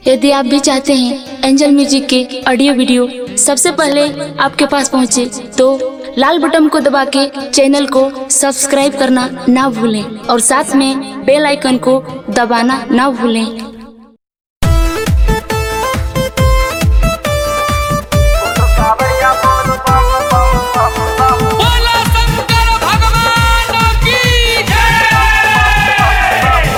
यदि आप भी चाहते हैं एंजल म्यूजिक के ऑडियो वीडियो सबसे पहले आपके पास पहुंचे तो लाल बटन को दबा के चैनल को सब्सक्राइब करना ना भूलें और साथ में बेल आइकन को दबाना ना भूलें बोला शंकर भगवान की जय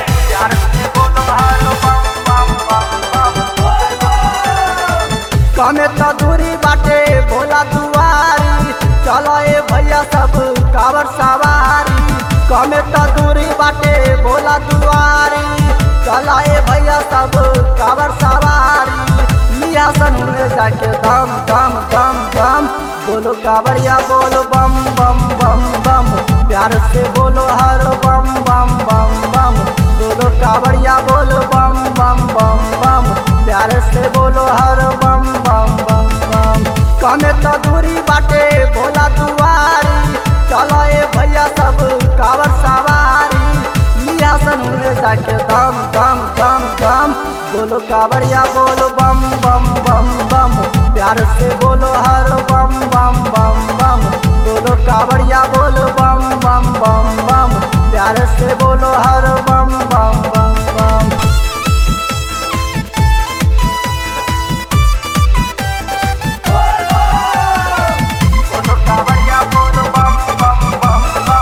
कमे त दूरी बाटे भोला दुआरी चलो ए भैया सब कावर सवारी कमे त दूरी बाटे भोला दुआरी चलो ए भैया सब कावर सवारी लिया सन में जाके दम दम दम दम बोलो कावड़िया बोलो बम बम बम बम प्यार से बोलो हर बम बम बम बम बोलो कावड़िया बोलो बम बम बम बम प्यार से बोलो हर बम बम बम बम कमे तो दूरी बाटे भोला दुआरी चलो ए भैया सब कावर सवारी लिया सन में जाके दम दम दम दम बोलो कावड़िया बोलो बम बम बम बम प्यार से बोलो हर बम बम बम बम बोलो कावड़िया बोलो बम बम बम बम प्यार से बोलो हर बम बम बम बम बोलो कावड़िया बोलो बम बम बम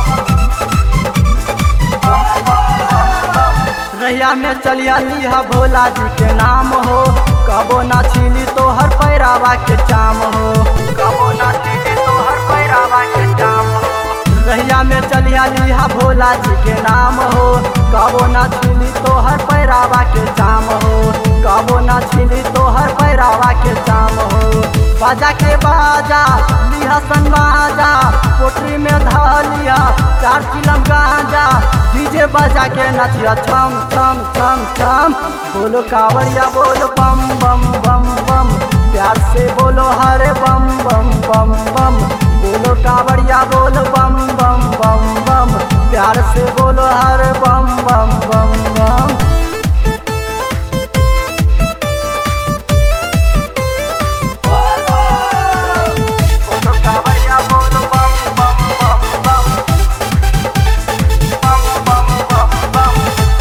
बम रैया में चलिया लिहा भोला जी के नाम हो कबो ना छिली तो हर पैरावा के चाम हो कबो ना छिली तो हर पैरावा के चाम हो रैया में चलिया लिहा भोला जी के नाम हो कबो ना छिली तो हर पैरावा के चाम हो कबो ना छिली तो हर पैरावा के चाम हो बाजा के बाजा लिहा सन बाजा पोटरी में धलिया चार चिलम गांजा डीजे बजा के नचिया छम छम छम छम बोलो कावड़िया बोलो बम बम बम बम प्यार से बोलो हरे बम बम बम बम बोलो कावड़िया बोलो बम बम बम बम प्यार से बोलो हरे बम बम बम बम बोलो कावड़िया बोलो बम बम बम बम बम बम बम बम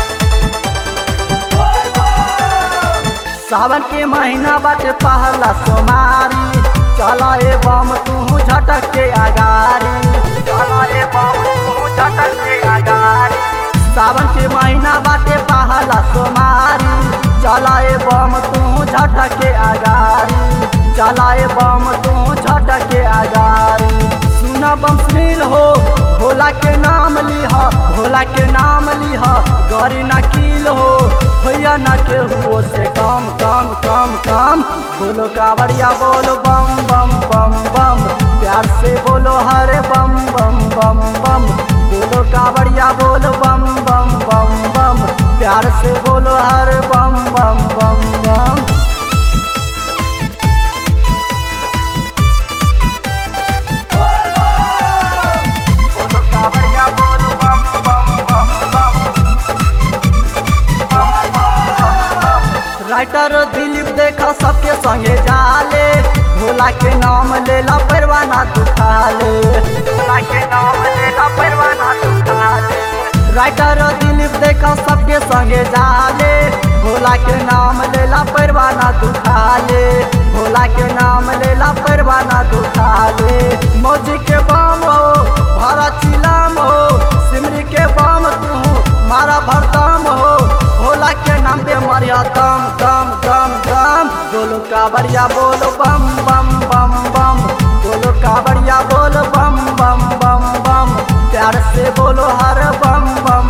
सावन के महीना बाटे पहला सोमारी चला ए बम तू झटक के आगारी चला ए बम तू झटक के आगारी सावन के महीना बाटे पहला सोमारी चला ए बम तू झटक के आगारी चला ए बम तू झटक के आगारी सुना बम सुनील हो भोला के नाम लिहा भोला के नाम लिहा गौरी ना कील हो भैया ना के हुओ से कम कम कम कम बोलो कावड़िया बोलो बम बम बम बम प्यार से बोलो हरे बम बम बम बम बोलो कावड़िया बोलो बम बम बम बम प्यार से बोलो हरे बम बम बम बम बोलो कावड़िया बोलो बम बम बम बम राइटर दिलीप देखा सबके संगे जाले भोला के नाम लेला परवाना दुखाले भोला के नाम लेला परवाना दुखाले राइटर दिलीप देखा सबके संगे जाले भोला के नाम लेला परवाना दुखाले भोला के नाम लेला परवाना दुखाले मौजी के बम हो भरा चिलाम हो सिमरी के बम तू मारा भरदम हो भोला के नाम पे मरिया दम दम दम दम बोलो कावड़िया बोलो बम बम बम बम बोलो कावड़िया बोलो बम बम बम बम प्यार से बोलो हर बम बम